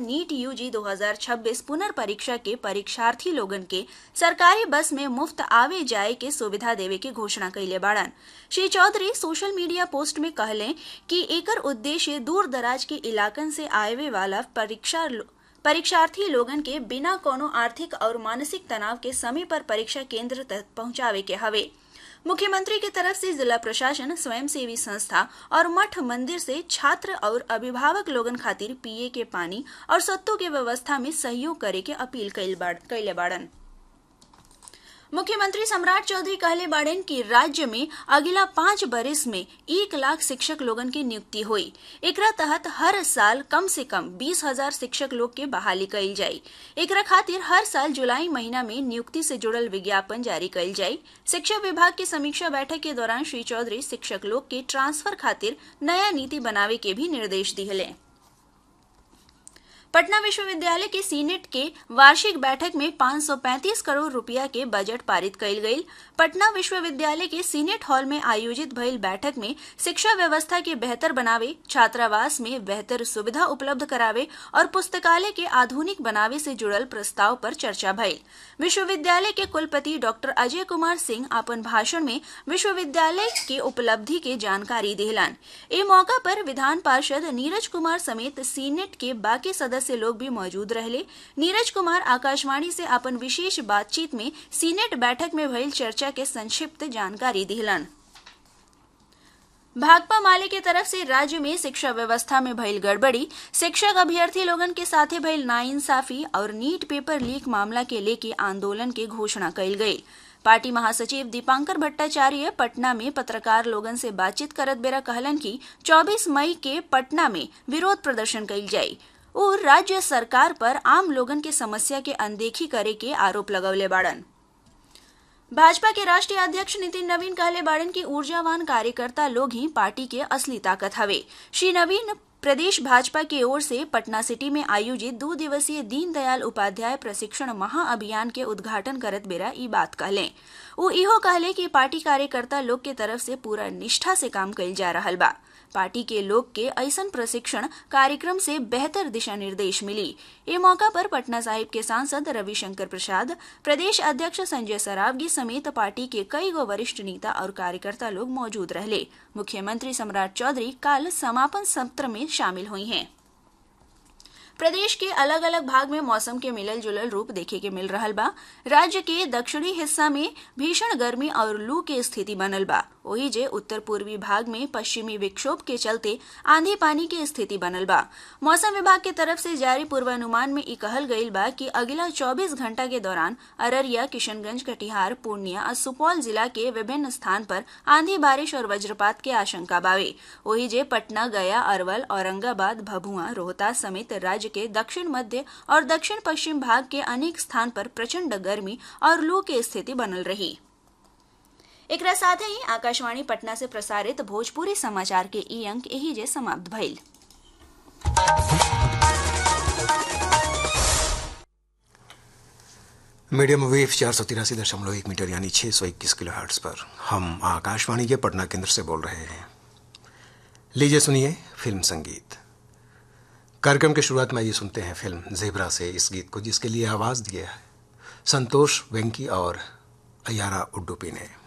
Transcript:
NEET UG 2026 पुनर्परीक्षा के परीक्षार्थी लोगन के सरकारी बस में मुफ्त आवे जाए के सुविधा देवे के घोषणा कैले बाड़न Shri Chaudhary social media post में कहले कि एकर उद्देश्य दूर दराज के इलाकन से आवे वाला परीक्षा परीक्षार्थी लोगन के बिना कोनो आर्थिक और मानसिक तनाव के समय पर परीक्षा केंद्र तक पहुंचावे के हवे मुख्यमंत्री की तरफ से जिला प्रशासन स्वयंसेवी संस्था और मठ मंदिर से छात्र और अभिभावक लोगन खातिर पिए के पानी और सत्तू के व्यवस्था में सहयोग करे के अपील कैले बाड़न मुख्यमंत्री सम्राट चौधरी कहले बाड़ेन कि राज्य में अगला पांच बरिस में एक लाख शिक्षक लोगन की नियुक्ति हुई एकरा तहत हर साल कम से कम बीस हजार शिक्षक लोग के बहाली कइल जाई एकरा खातिर हर साल जुलाई महीना में नियुक्ति से जुड़ल विज्ञापन जारी कइल जाई शिक्षा विभाग की समीक्षा बैठक के दौरान श्री चौधरी शिक्षक लोग के ट्रांसफर खातिर नया नीति बनावे के भी निर्देश दिहले पटना विश्वविद्यालय के सीनेट के वार्षिक बैठक में 535 करोड़ रुपया के बजट पारित कइल गई पटना विश्वविद्यालय के सीनेट हॉल में आयोजित भइल बैठक में शिक्षा व्यवस्था के बेहतर बनावे छात्रावास में बेहतर सुविधा उपलब्ध करावे और पुस्तकालय के आधुनिक बनावे से जुड़ल प्रस्ताव पर चर्चा भइल विश्वविद्यालय के कुलपति डॉक्टर अजय कुमार सिंह अपन भाषण में विश्वविद्यालय के उपलब्धि के जानकारी दिहलन ए मौका पर विधान पार्षद नीरज कुमार समेत सीनेट के बाकी सदस्य सदस्य लोग भी मौजूद रहले नीरज कुमार आकाशवाणी से अपन विशेष बातचीत में सीनेट बैठक में भइल चर्चा के संक्षिप्त जानकारी दिहलन भाकपा माले के तरफ से राज्य में शिक्षा व्यवस्था में भइल गड़बड़ी शिक्षक अभ्यर्थी लोगन के साथे भइल नाइंसाफी और नीट पेपर लीक मामला के लेके आंदोलन के घोषणा कइल गई पार्टी महासचिव दीपांकर भट्टाचार्य पटना में पत्रकार लोगन से बातचीत करत बेरा कहलन कि 24 मई के पटना में विरोध प्रदर्शन कइल जाई और राज्य सरकार पर आम लोगन के समस्या के अनदेखी करे के आरोप लगौले बाड़न भाजपा के राष्ट्रीय अध्यक्ष नितिन नवीन कहले बाड़न की ऊर्जावान कार्यकर्ता लोग ही पार्टी के असली ताकत हवे श्री नवीन प्रदेश भाजपा की ओर से पटना सिटी में आयोजित दो दिवसीय दीनदयाल उपाध्याय प्रशिक्षण महाअभियान के उद्घाटन करत बेरा ई बात कहले वो इहो कहले कि पार्टी कार्यकर्ता लोग के तरफ से पूरा निष्ठा से काम कइल जा रहा बा पार्टी के लोग के ऐसन प्रशिक्षण कार्यक्रम से बेहतर दिशा निर्देश मिली ये मौका पर पटना साहिब के सांसद रविशंकर प्रसाद प्रदेश अध्यक्ष संजय सरावगी समेत पार्टी के कई गो वरिष्ठ नेता और कार्यकर्ता लोग मौजूद रहले मुख्यमंत्री सम्राट चौधरी कल समापन सत्र में शामिल हुई हैं प्रदेश के अलग अलग भाग में मौसम के मिलल जुलल रूप देखे के मिल रहा बा राज्य के दक्षिणी हिस्सा में भीषण गर्मी और लू के स्थिति बनल बा वही जे उत्तर पूर्वी भाग में पश्चिमी विक्षोभ के चलते आंधी पानी की स्थिति बनल बा मौसम विभाग के तरफ से जारी पूर्वानुमान में ई कहल गईल बा कि अगला 24 घंटा के दौरान अररिया किशनगंज कटिहार पूर्णिया और सुपौल जिला के विभिन्न स्थान पर आंधी बारिश और वज्रपात के आशंका बावे वही जे पटना गया अरवल औरंगाबाद भभुआ रोहतास समेत राज्य के दक्षिण मध्य और दक्षिण पश्चिम भाग के अनेक स्थान पर प्रचंड गर्मी और लू की स्थिति बनल रही एक साथ ही आकाशवाणी पटना से प्रसारित भोजपुरी समाचार के ई अंक यही जे समाप्त भइल मीडियम वेव चार सौ तिरासी दशमलव एक मीटर यानी छह सौ इक्कीस किलो हर्ट्स पर हम आकाशवाणी के पटना केंद्र से बोल रहे हैं लीजिए सुनिए फिल्म संगीत कार्यक्रम की शुरुआत में ये सुनते हैं फिल्म जेबरा से इस गीत को जिसके लिए आवाज दिया है संतोष वेंकी और अयारा उड्डुपी ने